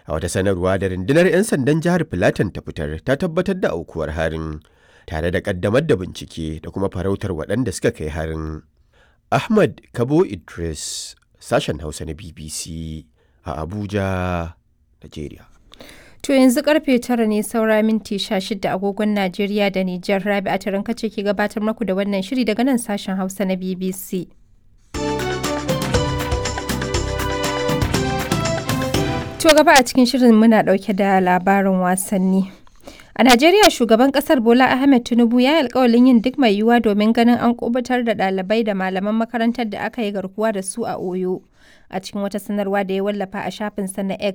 A wata sanarwa da rundunar 'yan sandan jihar Filatan ta fitar ta tabbatar da aukuwar harin tare da ƙaddamar da bincike da kuma farautar waɗanda suka kai harin. Ahmad Kabo Idris, sashen Hausa na BBC a Abuja, Najeriya. To yanzu karfe tara ne saura minti sha shida agogon Najeriya da Nijar Rabi a taron kace ke gabatar maku da wannan shiri daga nan sashen Hausa na BBC. To gaba a cikin shirin muna dauke da labarin wasanni. A Najeriya shugaban kasar Bola Ahmed Tinubu ya yi alkawalin yin duk mai yiwuwa domin ganin an kubutar da ɗalibai da malaman makarantar da aka yi garkuwa da su a Oyo. A cikin wata sanarwa da ya wallafa a shafinsa na X